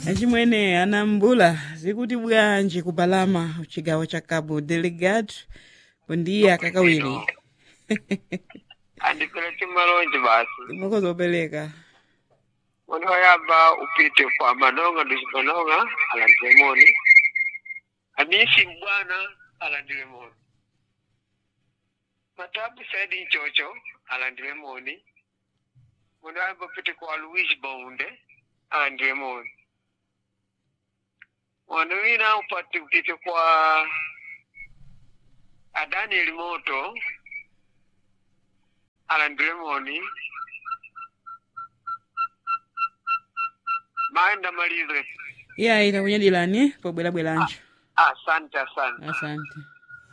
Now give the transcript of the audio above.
achimwene anambula zikuti bwanji kubalama chigawo cha cabo delegado bondiya kakawiri andipeleke malonje basi timoko zopereka moni wayamba upite kwa manonga nduci manonga alandile moni amisi mbwana alandile moni matabu saidi nchocho alandile moni moni wayamba upite kwa luis baunde alandile moni moni wina upate upite kwa adaniel moto alandile moni maenda malize iya ita kunyadilani pobwerabweranjo asante asante asante